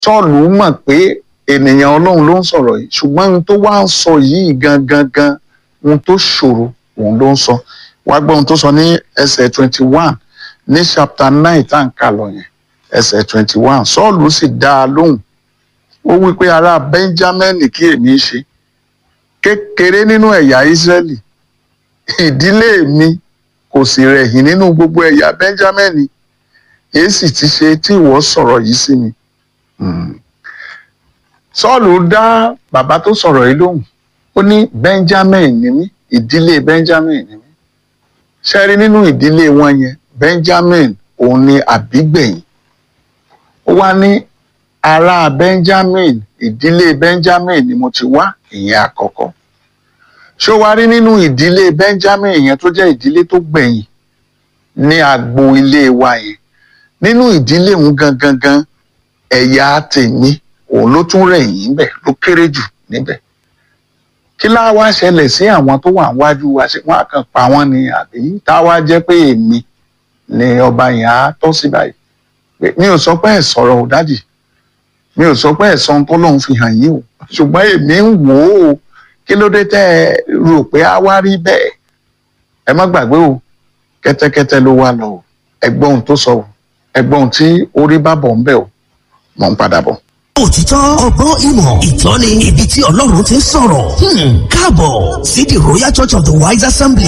sọ́ọ̀lù mọ̀ pé ènìyàn ọlọ́run ló ń sọ̀rọ̀ yìí ṣùgbọ́n ohun tó wá ń sọ yìí gangan gan ohun tó ṣòro òun ló ń sọ wá gbọ́ ohun tó sọ ní ẹsẹ̀ twenty one ní chapter nine tá à ń kà lọ yẹn ẹsẹ̀ twenty one sọ́ọ̀lù sì dá a lóhùn ó wí pé ará benjamin kí èmi ṣe kékeré nínú ẹ̀yà israẹli ìdílé mi kò sì rẹ̀yìn nínú gbogbo ẹ̀yà benjamin èyí sì ti ṣe tí ìwọ sọ̀rọ̀ yìí sí mi. Hmm. sọ́ọ̀lù dá bàbá tó sọ̀rọ̀ yìí lóhùn ó ní benjamin ni mí ìdílé benjamin ni mí ṣe rí nínú ìdílé wọn yẹn benjamin òun ni àbígbẹ̀yìn ó wá ní ará benjamin ìdílé benjamin ni mo ti wá ìyẹn àkọ́kọ́ ṣó wá rí nínú ìdílé benjamin yẹn tó jẹ́ ìdílé tó gbẹ̀yìn ní agbo ilé wa yẹn nínú ìdílé òun gangan gan ẹ̀yà tèmi òun ló tún rẹ̀yìn níbẹ̀ ló kéré jù níbẹ̀ kí láá wá ṣẹlẹ̀ sí àwọn tó wà níwájú wa ṣé wọ́n á kàn pa wọ́n ni àbí tá a wá jẹ́ pé èmi ni ọba yẹn á tọ́ sí báyìí Pé mi ò sọ pé ẹ̀ sọ̀rọ̀ ò dádì mi ò sọ pé ẹ̀ sọ ohun tó lóun fi hàn yín o ṣùgbọ́n èmi ń wò ó kí ló dé tẹ́ ẹ rò pé á wá rí bẹ́ẹ̀ ẹ má gbàgbé o kẹ́tẹ́kẹ́tẹ́ ló wá lọ o ẹ gbọ́ ohun tó sọ o ẹ gbọ́ ohun tí orí bá bọ̀ ń bẹ̀ o mọ̀ ń padà bọ̀. òtítọ́ ọgbọ́n ìmọ̀ ìtọ́ni ibi tí ọlọ́run ti ń sọ̀rọ̀ Hmm, káàbọ̀ sí the royal church of the wise assembly.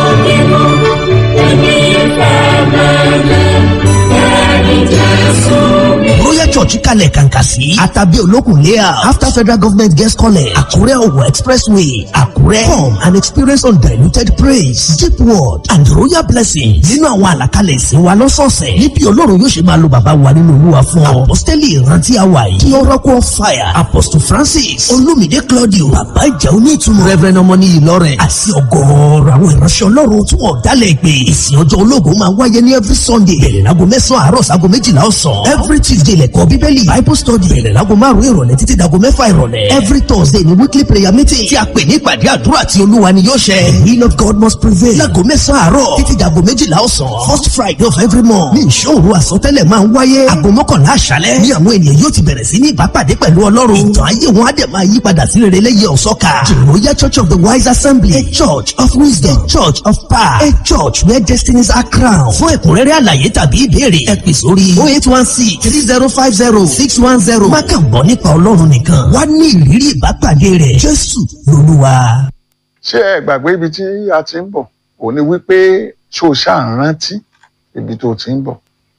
royal church kalẹ̀ kàǹkà sí àtàbí olókùn layout after federal government guest college àkúrẹ́ òwò expressway àkúrẹ́ come and experience undiluted praise deep word and royal blessings nínú àwọn àlàkalẹ̀ ìsìn wa lọ́sọ̀ọ̀sẹ̀ níbi ọlọ́run yóò ṣe máa lo bàbá wa nínú olúwa fún ọ apostoli ìrántí àwa yìí kí oracle of fire apostle francis olumide claudio bàbá ìjà onítùmọ̀ reverend ọmọní ìlọrin àti ọgọ́ọ̀rọ̀ àwọn ìránṣẹ́ ọlọ́run tí wọ́n dálẹ̀ pé ìsìn ọjọ́ ológun máa wáyé ní every sunday bẹ̀rẹ̀ láago mẹ́sàn-án àárọ̀ sáago méjìlá ọ̀sán every tuesday lẹ́kọ̀ọ́ bíbélì bible study bẹ̀rẹ̀ láago márùn-ún ìrọ̀lẹ́ títí dago mẹ́fà ìrọ̀lẹ́ every thursday ni weekly prayer meeting tí a pè ní ìpàdé àdúrà tí olúwa ni yóò ṣẹ the will of god must prevail láago mẹ́sàn-án àárọ̀ títí dago méjìlá ọ̀sán first friday of every month ní ìṣòro àsọtẹ́lẹ̀ máa ń wáyé aago mọ́kànlá àṣálẹ́ ní àwọn ènìyàn yóò ti bẹ̀rẹ̀ sí ní ìbápàdé pẹ̀lú ọlọ́run ìtàn ayé wọn á dẹ̀ máa yí padà sí rere lẹ́yìn ọ̀sọ́ka the royal church of the wise assembly a church of wisdom church of power a church where destinies are crowned fún ẹ̀kúnrẹ́rẹ́ àlàyé tàbí ìbéèrè ẹ pè sórí oh eight one six three zero five zero six one zero má kàn gbọ́ nípa ọlọ́run nìkan wá ní ìrírí ìbápàdé rẹ̀ jésù lolúwa. ṣé ẹ gbàgbé ibi tí a ti ń bọ̀ ò ní wípé ṣó o ṣáà ń rántí ibi tó ti ń bọ̀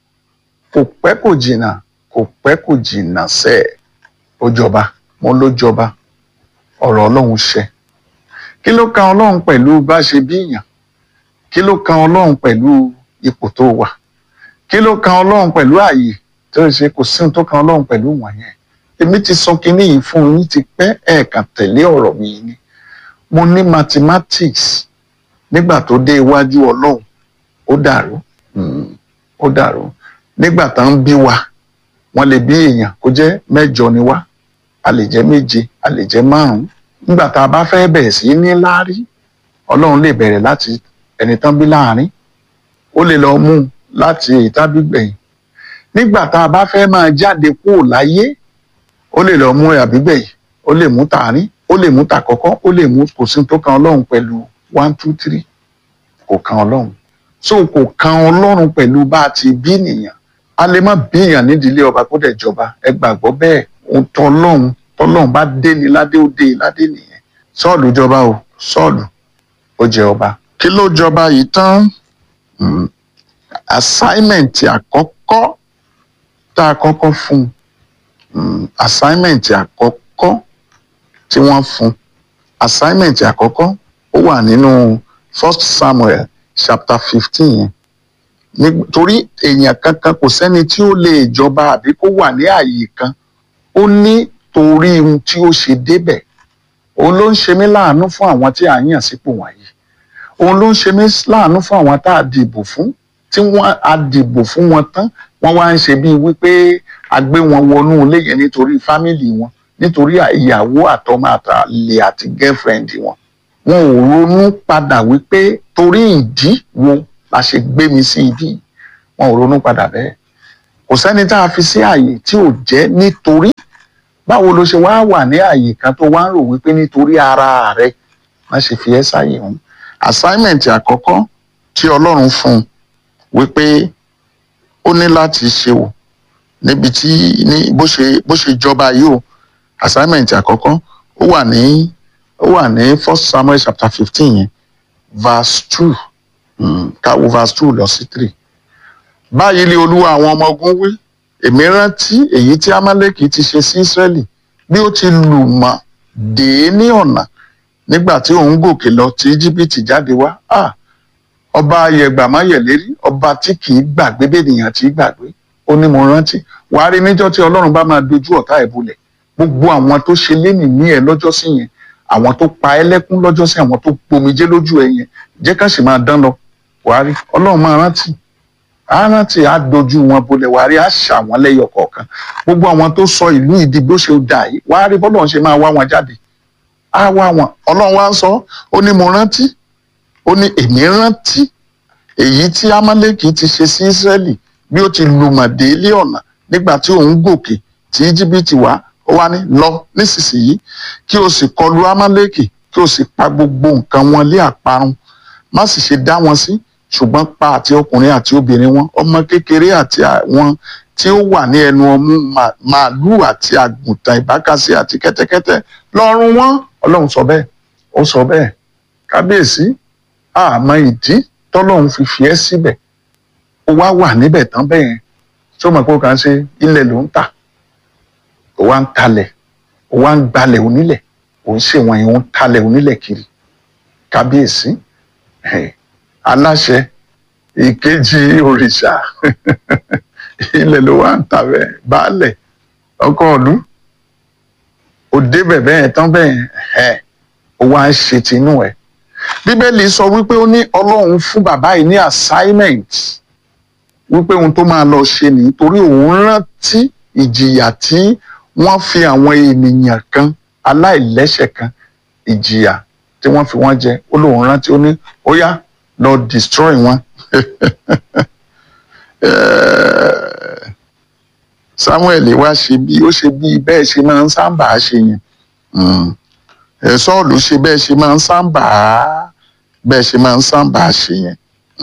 kò pẹ́ kò jìnnà kò pẹ́ kò jìnnà sẹ́ ẹ̀ ó jọba mo ló jọba ọ̀rọ̀ ọlọ́run ṣẹ kí ló kan ọlọ́run pẹ̀lú bá ṣe bí èèyàn kí ló kan ọlọ́run pẹ̀lú ipò tó wà kí ló kan ọlọ́run pẹ̀lú ààyè tó ṣe kò sí ohun tó kan ọlọ́run pẹ̀lú wọ̀nyẹn èmi ti sọ kinní yìí fún yín ti pẹ́ ẹ̀ẹ̀kan tẹ̀lé ọ̀rọ̀ mi ni mo ní mathematics nígbà tó dé iwájú ọlọ́run ó dàrú Mm, ó dàrú nígbà tá ń bí wa wọ́n lè bí èèyàn kó jẹ́ mẹ́jọ ni wá a lè jẹ́ méje a lè jẹ́ márùn-ún nígbà tá a bá fẹ́ bẹ̀rẹ̀ sí ní láárí ọlọ́run lè bẹ̀rẹ̀ láti ẹni tán bí láàrin ó lè lọ mú un láti èyí tá bí gbẹ̀yìn nígbà tá a bá fẹ́ máa jáde kúrò láyé ó lè lọ mú àbígbẹ̀yìn ó lè mú tààrin ó lè mú tàkọ́kọ́ ó lè mú kò sí tó kan ọlọ́run pẹ̀lú one two three kò kan ọlọ́run so kò kan ọlọ́run pẹ̀lú bá a ti bí nìyàn a lè má bí èèyàn nídìílé ọba kó dẹ̀ jọba ẹ gbàgbọ́ bẹ́ẹ̀ ohun tọ́lọ́run tọ́lọ́run bá dé ni ládé ó dé ládé nìyẹn sọ́ọ̀lù jọba o sọ́ọ̀lù ó jẹ ọba kí ló jọba yìí tán Mm, assignment àkọ́kọ́ tá a kọ́kọ́ fún un assignment àkọ́kọ́ tí wọ́n fún assignment àkọ́kọ́ ó wà nínú first samuel chapter fifteen yẹn nítorí èèyàn kankan kò sẹ́ni tí ó lè jọba àbí kó wà ní ààyè kan ó ní torí ohun tí ó ṣe débẹ̀ òun ló ń ṣe mí láàánú fún àwọn tí à ń yàn sípò wọ̀nyí òun ló ń ṣe mí láàánú fún àwọn tá a dìbò fún tí wọ́n á dìbò fún wọn tán wọ́n wá ń ṣe bíi wípé a gbé wọn wọnú ilé yẹn nítorí fámìlì wọn nítorí ìyàwó àtọmọ àtàlè àti girlfriend wọn wọn ò ronú padà wípé torí ìdí wo la ṣe gbé mi sí ibi wọn ò ronú padà bẹ́ẹ̀ kò sẹ́ni tá a fi sí ààyè tí ò jẹ́ nítorí báwo ló ṣe wá wà ní ààyè kan tó wá ń rò wípé nítorí ara rẹ má ṣe fi ẹ́ sáàyè òun assignment àkọ́kọ́ tí ọlọ́run fún un wípé ó ní láti ṣe o níbi tí ní bó ṣe bó ṣe jọba yìí o assignment àkọ́kọ́ ó wà ní ó wà ní first samuel chapter fifteen yẹn verse two káwo verse two lọ sí three báyìí ni olúwa àwọn ọmọ ogun wí èmi rántí èyí tí amaleki ti ṣe sí israẹli bí ó ti lù mọ́ dé ní ọ̀nà nígbà tí òun gòkè lọ tí íjíbítì jáde wá ah ọba ayẹgbàmáyẹlérí ọba tí kì í gbàgbé bẹ́ẹ̀nìyàn tí í gbàgbé ó ní mo rántí wàá rí níjọ́ tí ọlọ́run bá máa dojú ọ̀tá ẹ̀ bolẹ̀ gbogbo àwọn tó ṣe lénìí ní ẹ lọ́jọ́ sí yẹn àwọn tó pa ẹ́ lẹ́kún lọ́jọ́ sí àwọn tó gbomijé lójú ẹ yẹn jẹ́ ká sì máa dán lọ wàá rí ọlọ́run máa rántí á rántí á dojú wọn bolẹ̀ wàá rí á ṣà wọ́n lẹ́yọ kọ̀ọ̀kan gbogbo àwọn tó sọ ìlú ìdí bó ṣe dà yìí wàá rí bọ́lọ́run ṣe máa wá wọn jáde á wá wọn ọlọ́run wá ń sọ ó ní mo rántí ó ní èmi rántí èyí tí amaleki ti ṣe sí israẹli bí ó ti lùmọ̀dé ilé ọ̀nà nígbà tí òun gòkè tí íjíbítì wá ó wá ní lọ nísinsìnyí kí o sì kọlu amaleki kí o sì pa gbogbo nǹkan wọn lé àparun má sì ṣe dá wọn sí ṣùgbọ́n pa àti ọkùnrin àti obìnrin wọn ọmọ kékeré àti àwọn tí ó wà ní ẹnu ọmú màálù àti àgùntàn ìbákasí àti kẹ́tẹ́kẹ́tẹ́ lọ́rùn wọn ọlọ́run sọ bẹ́ẹ̀ ó sọ bẹ́ẹ̀ kábíyèsí àmọ́ ìdí tọ́lọ́run fi fi ẹ́ síbẹ̀ ó wá wà níbẹ̀ tán bẹ́ẹ̀ tí ó mọ̀ pé ó kàn ń ṣe ilẹ̀ ló ń tà ó wá ń talẹ̀ ó wá ń gbalẹ̀ onílẹ̀ ó ń ṣèwọ̀n yìí ó ń talẹ̀ onílẹ̀ kiri kábíyèsí aláṣẹ ìkejì òrìṣà ilẹ̀ ló wá ń tà bẹ́ẹ̀ baálẹ̀ ọkọ ọdún ó débẹ̀ bẹ́ẹ̀ tán bẹ́ẹ̀ ó wá ń ṣe tinú ẹ̀ bíbélì sọ wípé ó ní ọlọ́run fún bàbá yìí ní assignment wípé ohun tó máa lọ ṣe nìyí torí òun rántí ìjìyà tí wọ́n fi àwọn ènìyàn kan aláìlẹ́ṣẹ̀ kan ìjìyà tí wọ́n fi wọ́n jẹ ó lóun rántí ó ní ó yá lọ destroy wọn. Samuel wá ṣe bí ó ṣe bí bẹ́ẹ̀ ṣe máa ń sábà ṣe yẹn sọ́ọ̀lù ṣe bẹ́ẹ̀ ṣe máa ń sábà bẹ́ẹ̀ ṣe máa ń sábà ṣe yẹn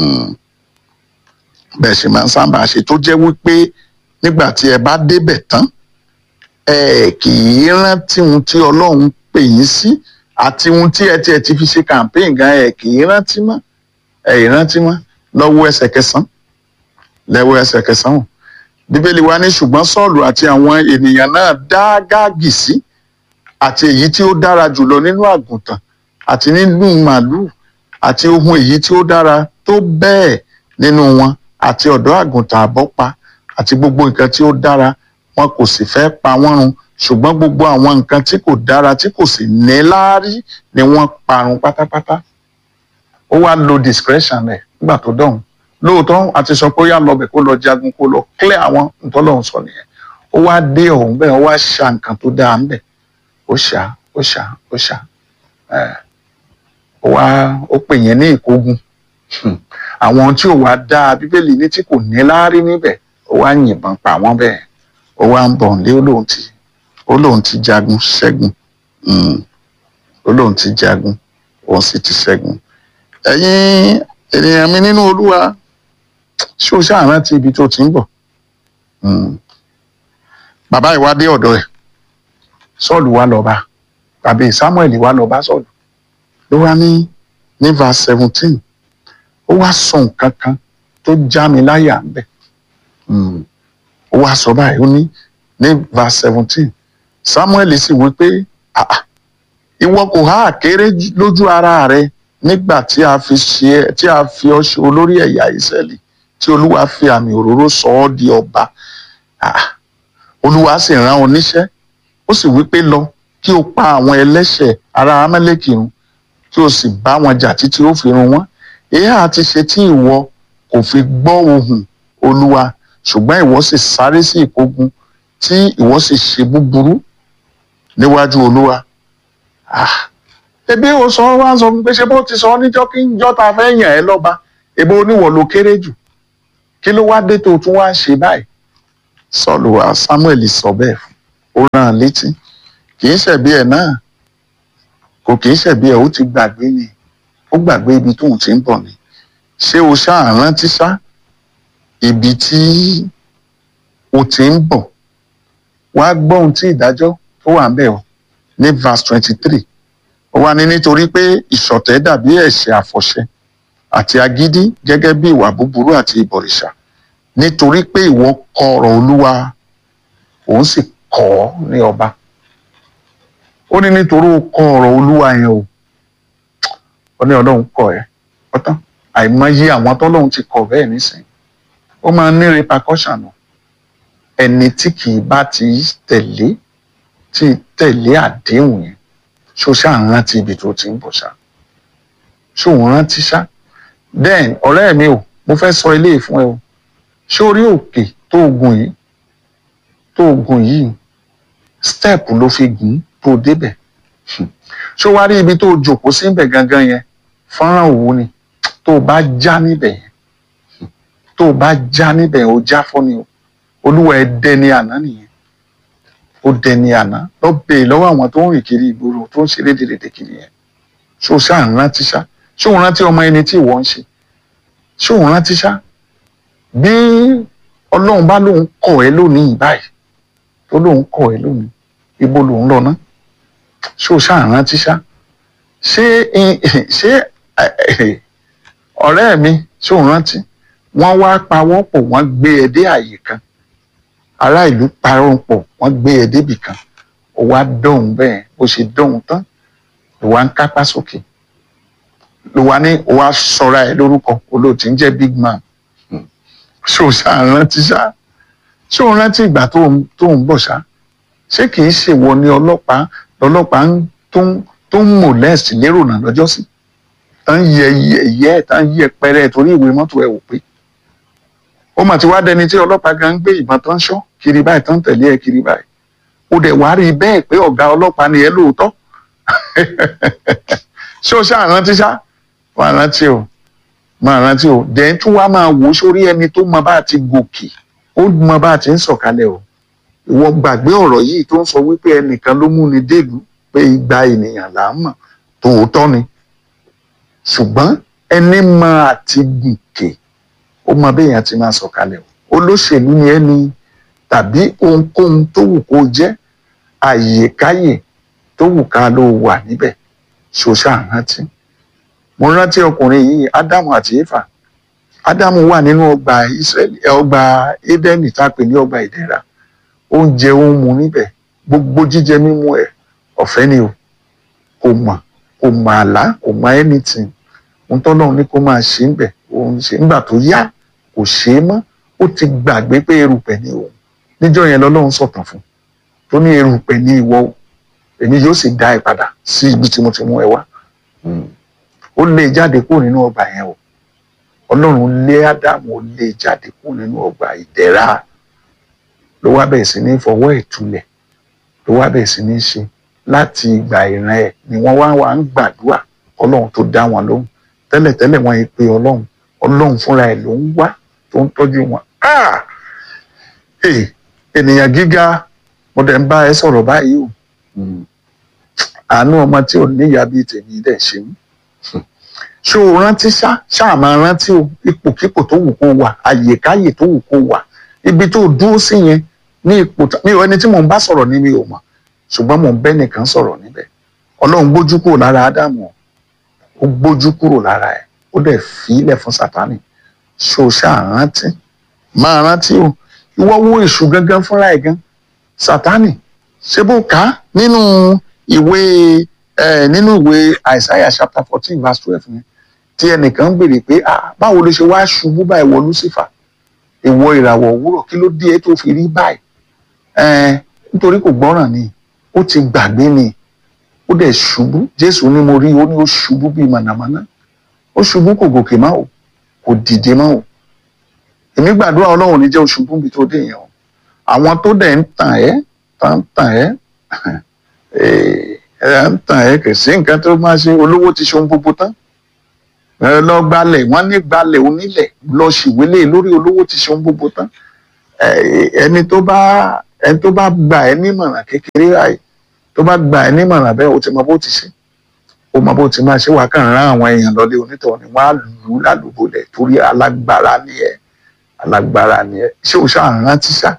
bẹ́ẹ̀ ṣe máa ń sábà ṣe tó jẹ́ wípé nígbà tí ẹ bá débẹ̀ tán ẹ kì í rántí ohun tí ọlọ́run pè yín sí àti ohun tí ẹ ti ẹ ti fi ṣe campaign gan ẹ kì í rántí mọ́ ẹ ì rántí mọ́ lọ́wọ́ ẹsẹ̀ kẹsàn-án lẹ́wọ́ ẹsẹ̀ kẹsàn-án bíbélì wa ní ṣùgbọ́n sọ́ọ̀lù àti àwọn ènìyàn náà dá gáàgì sí àti èyí tí ó dára jùlọ nínú àgùntàn àti nínú màálù àti ohun èyí tí ó dára tó bẹ́ẹ̀ nínú wọn àti ọ̀dọ́ àgùntàn àbọ́pa àti gbogbo nǹkan tí ó dára wọn kò sì fẹ́ pa wọ́n run ṣùgbọ́n gbogbo àwọn nǹkan tí kò dára tí kò sì ní láárí ni wọ́n parun pátápátá ó wá lo discretion rẹ̀ nígbà tó dọ̀hún lóòótọ́ àti sọ pé ó yá lọbẹ̀ kó lọ jagun kó lọ clear àwọn ntọ́lọ́hún sọ nìyẹn ó wá dé ọ̀hún bẹ́ẹ̀ ó wá ṣa nǹkan tó dáa ń bẹ̀ ó ṣá ó ṣá ó ṣá ó wá ó pè yẹn ní ìkógun àwọn tí ò wá dáa bíbélì ní tí kò ní láárí níbẹ̀ ó wá yìnbọn pa wọ́n bẹ́ẹ̀ ó wá ń bọ̀ nílé ó lóun ti ó lóun ti jagun ṣẹ́gun ó lóun ti jagun òun sì ti ṣẹ́gun ẹ̀yin ènìyàn mi nínú olúwa ṣé o ṣáà rántí ibi tó ti ń bọ̀ bàbá ìwádìí ọ̀dọ̀ ẹ̀ sọ́ọ̀lù wá lọ bá tàbí samuel wá lọ bá sọ́ọ̀lù ló wá ní ní verse seventeen ó wá sọ nǹkan kan tó já mi láyà ń bẹ̀ ó wá sọ báyìí ó ní ní verse seventeen samuel sì wí pé ìwọ kò há àkéré lójú ara rẹ nígbà tí a fi ṣe tí a fi ọ ṣe olórí ẹ̀yà ìsẹ́lì tí olúwa fi àmì òróró sọ ọ́ di ọba olúwa sì rán oníṣẹ́ ó sì wí pé lọ kí o pa àwọn ẹlẹ́ṣẹ̀ ará amẹ́lẹ́kì run kí o sì bá wọn jà títí ó fi run wọ́n èyí àti ṣe tí ìwọ kò fi gbọ́ ohùn olúwa ṣùgbọ́n ìwọ sì sáré sí ìkógun tí ìwọ sì ṣe búburú níwájú olúwa ebi o sọ wá sọ pé ṣe bó ti sọ níjọ́ kí njọ́ ta fẹ́ yàn ẹ́ lọ́ba ebi oníwọ̀ ló kéré jù kí ló wá dé tó tún wá ṣe báyìí sọ́ọ̀lù wa samuel sọ bẹ́ẹ̀ fún ó rán an létí kì í ṣẹ̀bi ẹ̀ náà kò kì í ṣẹ̀bi ẹ̀ ó ti gbàgbé ni ó gbàgbé ibi tóun ti ń bọ̀ ni ṣé o ṣáà rántí ṣá ibi tí o ti ń bọ̀ wá gbọ́ ohun tí ìdájọ́ tó wà ń bẹ̀ o ní verse twenty three ó wá ní nítorí pé ìṣọ̀tẹ̀ dàbí ẹ̀ṣẹ̀ àfọ̀ṣẹ àti agídí gẹ́gẹ́ bí ìwà búburú àti ìbọ̀rìṣà nítorí pé ìwọ kọ ọ̀rọ̀ olúwa òun sì kọ̀ ọ́ ní ọba ó ní nítorí ó kọ ọ̀rọ̀ olúwa yẹn o ó ní ọlọ́run kọ̀ ẹ́ ọ̀tán àìmọye àwọn tọ́lọ́run ti kọ̀ bẹ́ẹ̀ nísìnyí ó máa ń ní repercussion o ẹni tí kì í bá ti tẹ̀lé tí tẹ̀lé àdéhùn yẹn ṣó ṣáà ń rántí ibi tó ti ń bọ̀ ṣá ṣó ń rántí ṣá then ọ̀rẹ́ mi o mo fẹ́ sọ eléyìí fún ẹ o ṣé orí òkè tó gùn yìí tó gùn yìí step ló fi gùn tó débẹ̀ ṣó wá rí ibi tó jòkó síbẹ̀ gangan yẹn fọ́nrán òwú ni tó bá já níbẹ̀ yẹn tó bá já níbẹ̀ yẹn ó já fọ́ ni o olúwa ẹ dẹni àná nìyẹn ó dẹni àná lọ bèè lọ́wọ́ àwọn tó ń rìn kiri ìgboro tó ń ṣe lédèrèdè kiri yẹn ṣó ṣáà ń rántí ṣá ṣó ń rántí ọmọ ẹni tí ìwọ ń ṣe ṣó ń rántí ṣá bí ọlọ́run bá lóun kọ̀ ẹ́ lónìí báyìí tó lóun kọ̀ ẹ́ lónìí ibo lòun lọ ná ṣó ṣáà ń rántí ṣá ṣé ṣé ọ̀rẹ́ mi ṣó ń rántí wọ́n wá pawọ́pọ̀ wọ́n gbé ẹ dé àyè kan ará ìlú parọ́pọ̀ wọ́n gbé ẹ débì kan ó wá dọ̀hún bẹ́ẹ̀ ó ṣe dọ̀hún tán ló wá ń kápá sókè ló wá ní ó wá sọra ẹ lórúkọ olóòtú ń jẹ́ big man ṣé o ṣáà rántí ṣá ṣé o rántí ìgbà tó ń bọ̀ ṣá ṣé kì í ṣèwọ ni ọlọ́pàá lọ́lọ́pàá tó ń molest lérò náà lọ́jọ́ sí tán yẹ yẹ ẹ tán yẹ pẹrẹ torí ìwé mọ́tò ẹ wò pé ó mà ti wá dẹni tí ọlọ́pàá gan gbé ìbọn tán ṣọ́ kiri báyìí tán tẹ̀lé ẹ kiri báyìí ó dẹ̀ wá rí bẹ́ẹ̀ pé ọ̀gá ọlọ́pàá ni ẹ lóòótọ́ ṣé o ṣáà rántí ṣá wà rántí o máa rántí o dẹ̀ tún wá máa wò sórí ẹni tó mọ bá ti gòkè ó mọ bá ti ń sọ̀kalẹ̀ o ìwọ gbàgbé ọ̀rọ̀ yìí tó ń sọ wípé ẹnìkan ló mú ni délùú pé igba ènìyàn là ń mọ̀ tòótọ́ ni ṣùgbọ́n ẹni máa ti gòkè ó mọ béèyàn ti máa sọ̀kalẹ̀ o olóṣèlú ni ẹni tàbí ohunkóhun tó wù kó jẹ́ àyèkáyè tó wù ká ló wà níbẹ̀ ṣoṣà rántí mo rántí ọkùnrin yìí ádámù àti éfà ádámù wà nínú ọgbà ìsírẹ́lì ọgbà édẹ́nì tá a pè ní ọgbà ìdẹ̀ra oúnjẹ ó ń mu níbẹ̀ gbogbo jíjẹ mímu ẹ̀ ọ̀fẹ́ ni o kò mọ̀ kò mọ̀ àlá kò mọ̀ anything ohun tọ́lọ́run ní kó máa ṣe ń bẹ̀ òun ṣe nígbà tó yá kò ṣe é mọ́ ó ti gbàgbé pé erùpẹ̀ ni òun níjọ́ yẹn lọ́lọ́run sọ̀tàn fún tó ní erùpẹ̀ ní ìwọ o èmi yóò sì dá ẹ padà sí ibi tí mo ti mú ẹ wá ó lé jáde kúrò nínú ọgbà yẹn o ọlọ́run lé ádámù ó lé jáde kúrò nínú ọgbà ìdẹ̀ra ló wá bẹ̀rẹ̀ sí ní fọwọ́ ìtulẹ̀ ló wá bẹ̀rẹ̀ sí ní ṣe láti ìgbà ìran ẹ̀ ni wọ́n wá wá ń gbàdúrà ọlọ́run tó dá wọn lóhùn tẹ́lẹ̀tẹ́lẹ̀ wọ́n yìí pé ọlọ́run ọlọ́run fúnra ẹ̀ ló ń wá tó ń tọ́jú wọn. ènìyàn gíga mo dẹ̀ ń bá ẹ sọ̀rọ̀ báyìí o àánú ọmọ tí ò níyà bíi tèmi dẹ̀ ṣe mí ṣé o rántí ṣá ṣáà máa rántí o ipòkípò tó wù kó wà àyèkáyè tó wù kó wà ibi tó dúró sí yẹn ní ipò mi ò ẹni tí mò ń bá sọ̀rọ̀ ní mi ò mọ̀ ṣùgbọ́n mò ń bẹ́ nìkan sọ̀rọ̀ níbẹ̀ ọlọ́run gbójú kúrò lára ádámù ó gbójú kúrò lára ẹ̀ ó dẹ̀ fi ilẹ̀ fún sátánì ṣé o ṣáà rántí máa rántí o ìwọ wo èṣù gangan fúnra ẹ̀ gan sátánì ṣé bó kà á nínú ìwé ẹ nínú ìwé Isaiah chapter fourteen verse twelve yẹn tí ẹnìkan ń béèrè pé ah báwo ló ṣe wá ṣubú báyìí wọ Lucifer ìwọ ìràwọ̀ òwúrọ̀ kí ló dé tó fi rí báyìí ẹ nítorí kò gbọ́ràn ni ó ti gbàgbé ni ó dẹ̀ ṣubú Jésù ní mo rí ó ní ó ṣubú bíi mànàmáná ó ṣubú kò gòkè má o kò dìde má o èmi gbàdúrà Ọlọ́run ní jẹ́ oṣubú bíi tó dé yẹn o àwọn tó dẹ̀ ń tàn ẹ́ tàn tàn ẹ́ ẹ ń tàn ẹ́ kì í sí nǹkan tó máa ṣe olówó ti ṣe ohun gbogbo tán ẹ lọ gbalẹ̀ wọ́n ní gbalẹ̀ onílẹ̀ lọ ṣìwélé lórí olówó ti ṣe ohun gbogbo tán ẹ- ẹni tó bá ẹni tó bá gbà ẹ́ nímọ̀ràn kékeré ráì tó bá gbà ẹ́ nímọ̀ràn bẹ́ẹ̀ o ti mọ bó ti ṣe o mọ bó ti máa ṣe wà kàn rán àwọn èèyàn lọlé onítọ̀ ni wọ́n á lù ú lálùbọ̀lẹ̀ torí alágbára ni ẹ alágbára ni ẹ ṣé o ṣáà rántí ṣá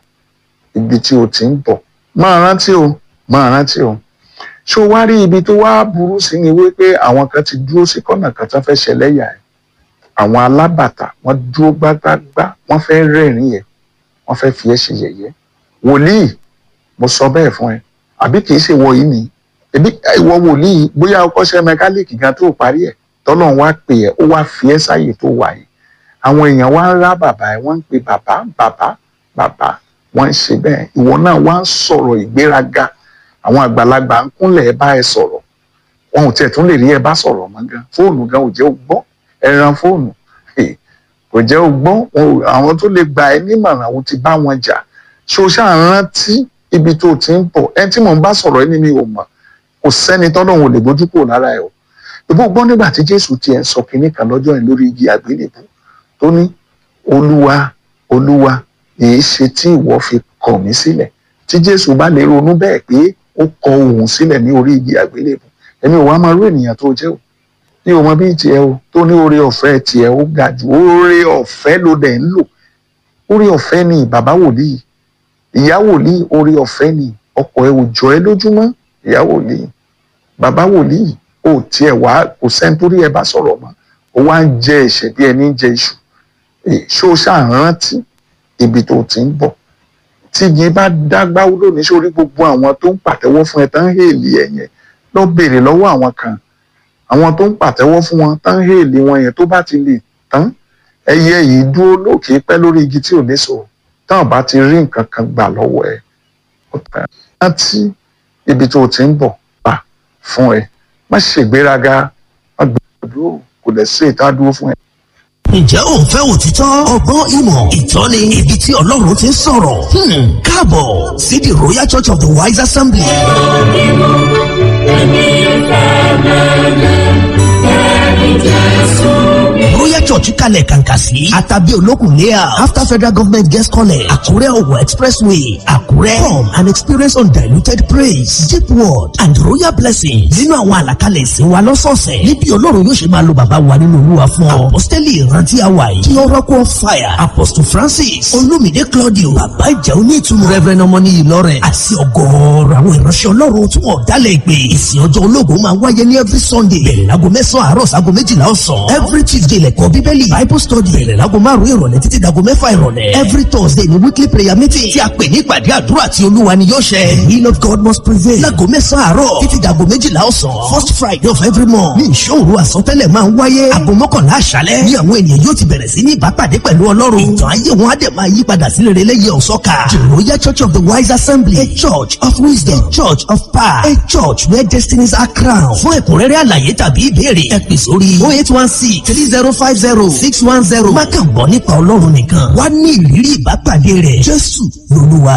ibi tí o ti ń bọ̀ máa rántí o máa rántí o ṣé o wá rí ibi tó wá burú sí ni wípé àwọn kan ti dúró sí kọ́nà kan tó fẹ́ ṣẹlẹ́yà ẹ̀ àwọn alábàtà wọ́n dúró gbágbágbá wọ́n fẹ́ rẹ́rìn ẹ̀ wọ́n fẹ́ fi ẹ́ ṣe yẹ̀yẹ́ wòlíì mo sọ bẹ́ẹ̀ fún ẹ àbí kì í ṣe wọ yìí ni ẹbí ìwọ wòlíì bóyá o kọ́ṣẹ́ mẹkáníìkì gan tó parí ẹ̀ tọ́lọ́run wá pè ẹ́ ó wá fi ẹ́ sáyè tó wà yìí àwọn èèyàn wá ń rá bàbá ẹ̀ wọ́n ń pe bàbá bàbá bàbá wọ́n ń ṣe bẹ́ẹ̀ ìwọ náà wá ń sọ̀rọ̀ ìgbéraga àwọn àgbàlagbà ń kúnlẹ̀ ẹ bá ẹ sọ̀rọ̀ wọn ò tiẹ̀ tún lè rí ẹ bá sọ̀rọ̀ mọ́ gan fóònù gan ò jẹ́ ó gbọ́ ẹran fóònù eh, kò jẹ́ ó gbọ́ wọn ò- àwọn tó lè gba ẹ nímọ̀ràn àwọn ti bá wọn jà ṣé o ṣáà rántí ibi tó o ti ń bọ̀ ẹ tí mò ń bá sọ̀rọ̀ ẹni mi ò mọ̀ kò sẹ́ni tọ́lọ́run ò lè bójú kúrò lára ẹ o ìbú gbọ́ nígbà tí Jésù tiẹ̀ ń sọ kinní kan lọ́jọ́ yẹn lórí igi àgbélébù tó ní olúwa olúwa èé ṣe tí ìwọ fi kọ̀ mí sílẹ̀ tí Jésù bá lè ronú bẹ́ẹ̀ pé ó kọ òun sílẹ̀ ní orí igi àgbélébù ẹni ò wá máa rú ènìyàn tó jẹ́ o ní o mọ bí tiẹ̀ o tó ní oore ọ̀fẹ́ tiẹ̀ ó ga jù oore ọ̀fẹ́ ló dẹ̀ ń lò oore ọ̀fẹ́ ni bàbá wòlíì ìyá wòlíì oore ọ̀fẹ́ ni ọkọ ẹ ò jọ ẹ lójúmọ́ ìyá wòlíì bàbá wòlíì ò tiẹ̀ wá kò sẹ́ni tó rí ẹ bá sọ̀rọ̀ mọ́ ó wá ń jẹ ẹ̀ṣẹ̀ bí ẹni ń jẹ iṣu Eh, ṣé o ṣáà rántí ibi tó ti ń bọ̀ tí yín bá dágbá lónìí sórí gbogbo àwọn tó ń pàtẹ́wọ́ fún ẹ tán ń hèlì ẹ yẹn lọ béèrè lọ́wọ́ àwọn kan àwọn tó ń pàtẹ́wọ́ fún wọn tán ń hèlì wọn yẹn tó bá ti lè tán ẹyẹ yìí dúró lókè pẹ́ lórí igi tí ò ní so táwọn bá ti rí nǹkan kan gbà lọ́wọ́ ẹ ó tán rántí ibi tó ti ń bọ̀ pa fún ẹ má ṣègbéraga má gbàdúró kò lè sí ìta dúró fún ẹ. ǹjẹ́ ò ń fẹ́ òtítọ́ ọgbọ́n ìmọ̀ ìtọ́ni ibi tí ọlọ́run ti ń sọ̀rọ̀ Hmm, káàbọ̀ sí the royal church of the wise assembly. royal church kalẹ̀ kàǹkà sí àtàbí olókùn layout after federal government guest college àkúrẹ́ ọ̀wọ̀ expressway àkúrẹ́ come and experience undiluted praise deep word and royal blessings nínú àwọn àlàkalẹ̀ ìsìn wa lọ́sọ̀ọ̀sẹ̀ níbi ọlọ́run yóò ṣe máa lo bàbá wa nínú olúwa fún ọ apostoli ìrántí àwa yìí kí oracle of fire apostle francis olumide claudio bàbá ìjà onítùmọ̀ reverend ọmọní ìlọrẹ àti ọgọ́ọ̀rọ̀ àwọn ìránṣẹ́ ọlọ́run tí wọ́n dálẹ̀ ìpè ìsìn ọjọ́ ológun máa wáyé ní every sunday bẹ̀rẹ̀ láago mẹ́sàn-án àárọ̀ sáago méjìlá ọ̀sán every tuesday lẹ́kọ̀ọ́ bíbélì bible study bẹ̀rẹ̀ láago márùn-ún ìrọ̀lẹ́ títí dago mẹ́fà ìrọ̀lẹ́ every thursday ní weekly prayer meeting tí a pè ní ìpàdé àdúrà tí olúwa ni yóò ṣẹ the will of god must prevail láago mẹ́sàn-án àárọ̀ títí dago méjìlá ọ̀sán first friday of every month ní ìṣòro àsọtẹ́lẹ̀ máa ń wáyé aago mọ́kànlá àṣálẹ́ ní àwọn ènìyàn yóò ti bẹ̀rẹ̀ sí ní ìbápàdé pẹ̀lú ọlọ́run ìtàn ayé wọn á dẹ̀ máa yí padà sí rere lẹ́yẹ ọ̀sọ́ka the royal church of the wise assembly a church of wisdom a church of power a church where destinies are crowned fún ẹ̀kúnrẹ́rẹ́ àlàyé tàbí ìbéèrè ẹ pè sórí oh eight one six three zero five zero six one zero má kàn gbọ́ nípa ọlọ́run nìkan wá ní ìrírí ìbápàdé rẹ̀ jésù lolúwa.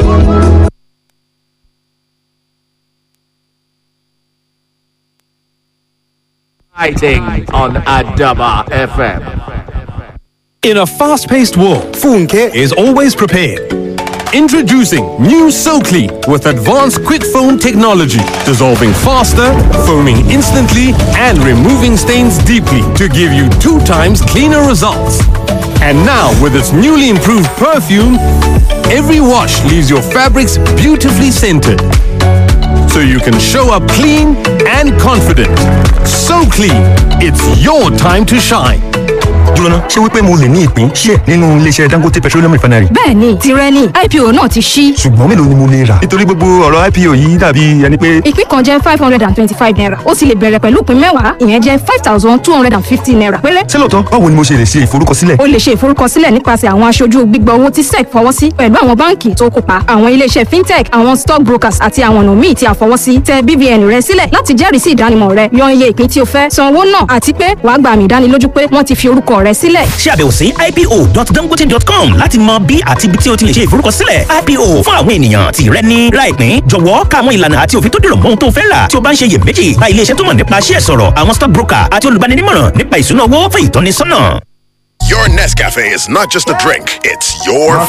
Fighting on Adaba FM. In a fast paced world, Funke is always prepared. Introducing new SoClean with advanced quick foam technology, dissolving faster, foaming instantly, and removing stains deeply to give you two times cleaner results. And now, with its newly improved perfume, every wash leaves your fabrics beautifully scented. So you can show up clean and confident. So clean, it's your time to shine. jóná ṣé wípé mo lè ní ìpín díẹ̀ nínú iléeṣẹ́ dangote petroleum refinery bẹ́ẹ̀ni tirẹ̀ ni ipo náà ti ṣí ṣùgbọ́n mélòó ni mo lè rà. nítorí gbogbo ọ̀rọ̀ ipo yìí dàbí ẹni pé ìpín kan jẹ́ five hundred and twenty-five naira ó sì lè bẹ̀rẹ̀ pẹ̀lú ìpín mẹ́wàá ìyẹn jẹ́ five thousand two hundred and fifty naira péré. ṣé lóòótọ́ báwo ni mo ṣe lè ṣe ìforúkọsílẹ̀. o lè ṣe ìforúkọsílẹ̀ nípasẹ̀ àwọn aṣojú gbígbà owó tí sec fọwọ́ sí pẹ̀lú àwọn báǹkì tó kópa àwọn iléeṣẹ́ fintech àwọn stock brokers àti àwọn ọ̀nà míì tí a fọwọ́ sí tẹ BVN rẹ sílẹ̀ láti jẹ́rìí sí ìdánimọ̀ rẹ yan iye ìpín tí o fẹ́ san owó náà àti pé wàá gba àmì ìdánilójú pé wọ́n ti fi orúkọ rẹ sílẹ̀. ṣe àbẹ̀wò sí ipo.dangote.com láti mọ bí àti ibi tí o ti lè ṣe ìforúkọsílẹ̀ ipo fún àwọn ènìyàn tí rẹ ní láìpín jọ̀wọ́ ká àwọn ìlànà àti òfin tó dìrọ̀ mọ́ ohun tó fẹ́ rà tí o bá ń ṣe iyèméjì bá ilé iṣẹ́ tó mọ̀ nípa ṣíẹ̀ sọ̀rọ̀ àwọn stock broker àti olùbáninímọ̀ràn nípa ìṣúná owó fún ìtọ́nisọ́nà. Your Nescafe is not just a drink, it's your